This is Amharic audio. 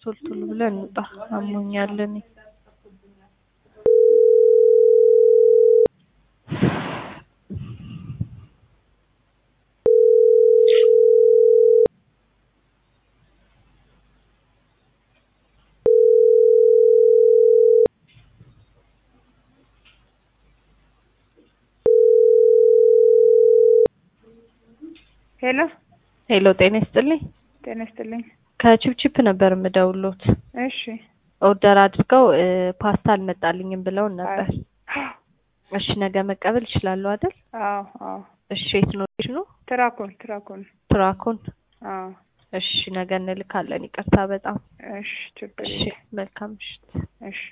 ቶሎ ቶሎ ብለን እንውጣ። አሞኛል እኔ። ሄሎ ሄሎ ጤና ይስጥልኝ። ጤና ይስጥልኝ። ከቺፕቺፕ ነበር የምደውሎት። እሺ ኦርደር አድርገው እ ፓስታ አልመጣልኝም ብለውን ነበር። እሺ ነገ መቀበል ይችላሉ አይደል? አዎ አዎ እሺ የት ነው ነው? ትራኮን ትራኮን ትራኮን። አዎ እሺ ነገ እንልካለን። ይቅርታ በጣም እሺ ችግር እሺ። የለም። መልካም ምሽት። እሺ